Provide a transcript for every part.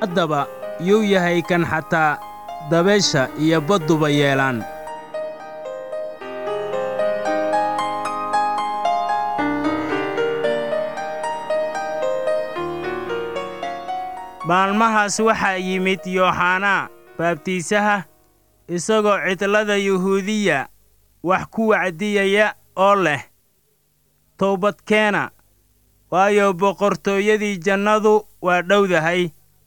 haddaba yuu yahay kan xataa dabeesha iyo badduba yeelaan maalmahaas waxaa yimid yooxanaa baabtiisaha isagoo cidlada yuhuudiya wax ku wacdiyaya oo leh toobadkeena waayo boqortooyadii jannadu waa dhowdahay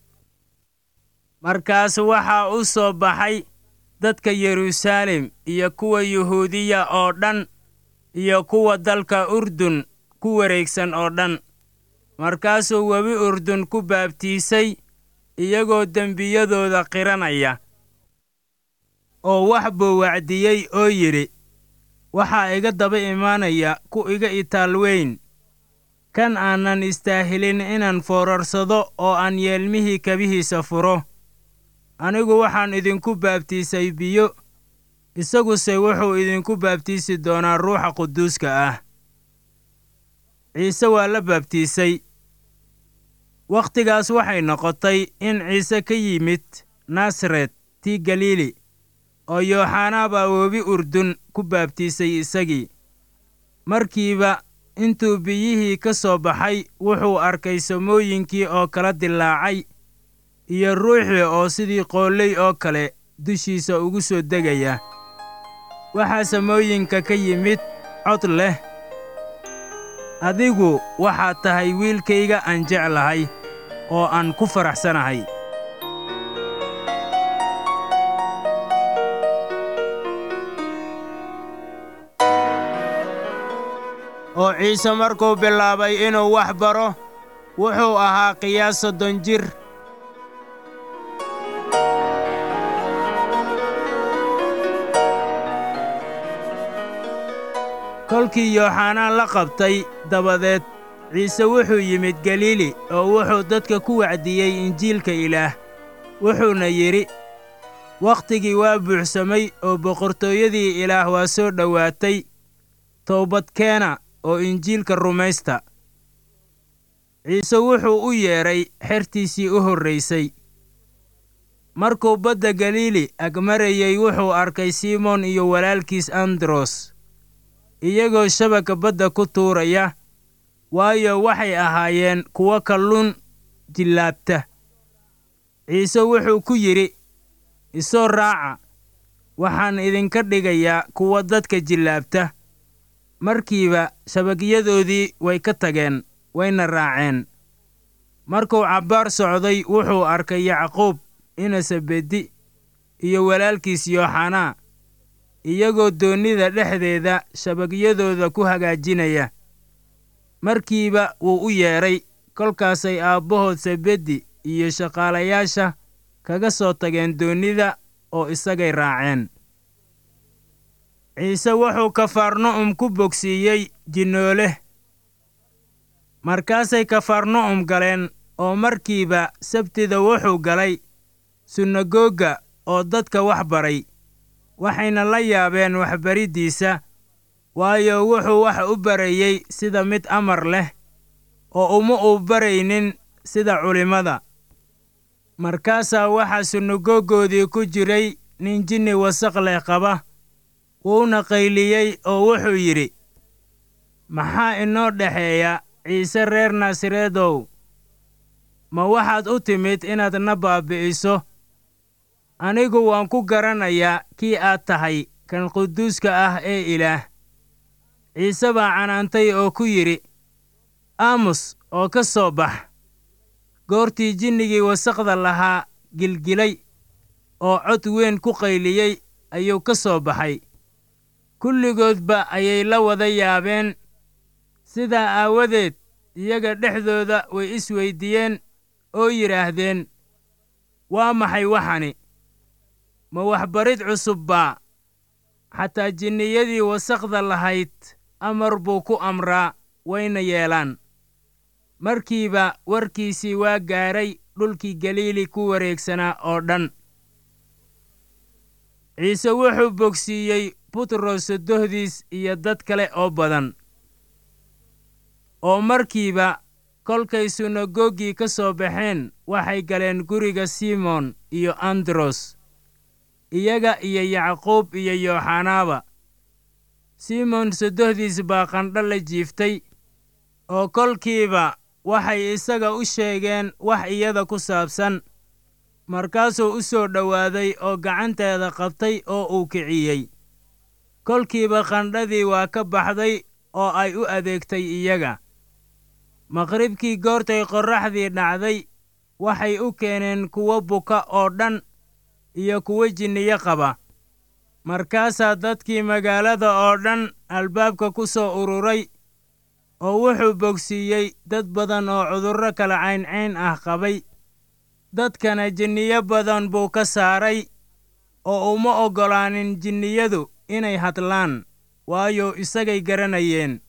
markaas waxaa u soo baxay dadka yeruusaalem iyo kuwa yuhuudiya oo dhan iyo kuwa dalka urdun ku wareegsan oo dhan markaasuu webi urdun ku baabtiisay iyagoo dembiyadooda qiranaya oo wax buu wacdiyey oo yidhi waxaa iga daba imaanaya ku iga itaal weyn kan aanan istaahilin inaan foorarsado oo aan yeelmihii kabihiisa furo anigu waxaan idinku baabtiisay biyo isaguse wuxuu idinku baabtiisi doonaa ruuxa quduuska ah ciise waa la baabtiisay wakhtigaas waxay noqotay in ciise ka yimid nasaret tii galiili oo yooxanaa baa webi urdun ku baabtiisay isagii markiiba intuu biyihii ka soo baxay wuxuu arkay samooyinkii oo kala dilaacay iyo ruuxii oo sidii qoolley oo kale dushiisa ugu soo degaya waxaa samooyinka ka yimid cod leh adigu waxaad tahay wiilkayga aan jeclahay oo aan ku faraxsanahay oo ciise markuu bilaabay inuu wax baro wuxuu ahaa qiyaas soddon jir kolkii yooxanaa la qabtay dabadeed ciise wuxuu yimid galiili oo wuxuu dadka ku wacdiyey injiilka ilaah wuxuuna yidhi wakhtigii waa buuxsamay oo boqortooyadii ilaah waa soo dhowaatay toobadkeena oo injiilka rumaysta ciise wuxuu u yeedhay xertiisii u horraysay markuu badda galiili agmarayey wuxuu arkay simoon iyo walaalkiis andros iyagoo shabaka badda ku tuuraya waayo waxay ahaayeen kuwo kalluun jillaabta ciise wuxuu ku yidhi isoo raaca waxaan idinka dhigayaa kuwa dadka jillaabta markiiba shabakyadoodii way ka tageen wayna raaceen markuu cabbaar socday wuxuu arkay yacquub inasabedi iyo walaalkiis yooxanaa iyagoo doonnida dhexdeeda shabagyadooda ku hagaajinaya markiiba wuu u yeedhay kolkaasay aabbahood sebedi iyo shaqaalayaasha kaga soo tageen doonnida oo isagay raaceen ciise wuxuu kafarna'um ku bogsiiyey jinnoole markaasay kafarna'um galeen oo markiiba sabtida wuxuu galay sunagoga oo dadka wax baray waxayna la yaabeen waxbariddiisa waayo wuxuu wax u barayey sida mid amar leh oo uma uu baraynin sida culimmada markaasaa waxaa sunagogoodii ku jiray nin jinni wasaq leh qaba wuuna qayliyey oo wuxuu yidhi maxaa inoo dhexeeya ciise reer naasareedow ma waxaad u timid inaad na baabbi'iso anigu waan ku garanayaa kii aad tahay kan quduuska ah ee ilaah ciise baa canaantay oo ku yidhi aamus oo ka soo bax goortii jinnigii wasaqda lahaa gilgilay oo cod weyn ku qayliyey ayuu ka soo baxay kulligoodba ayay la wada yaabeen sidaa aawadeed iyaga dhexdooda way isweyddiiyeen oo yidhaahdeen waa maxay waxani ma waxbarid cusub baa xataa jinniyadii wasaqda lahayd amar buu ku amraa wayna yeelaan markiiba warkiisii waa gaadhay dhulkii galiili ku wareegsanaa oo dhan ciise wuxuu bogsiiyey butros sodohdiis iyo dad kale oo badan oo markiiba kolkay sunagogii ka soo baxeen waxay galeen guriga simon iyo andros iyaga iyo yacquub iyo yooxanaaba simon sodohdiis baa qandho la jiiftay oo kolkiiba waxay isaga u sheegeen wax iyada ku saabsan markaasuu u soo dhowaaday oo gacanteeda qabtay oo uu kiciyey kolkiiba qandhadii waa ka baxday oo ay u adeegtay iyaga maqribkii goortay qorraxdii dhacday waxay u keeneen kuwo buka oo dhan iyo kuwo jinniyo qaba markaasaa dadkii magaalada oo dhan albaabka ku soo ururay oo wuxuu bogsiiyey dad badan oo cudurro kala cayncayn ah qabay dadkana jinniyo badan buu ka saaray oo uma oggolaanin jinniyadu inay hadlaan waayo isagay garanayeen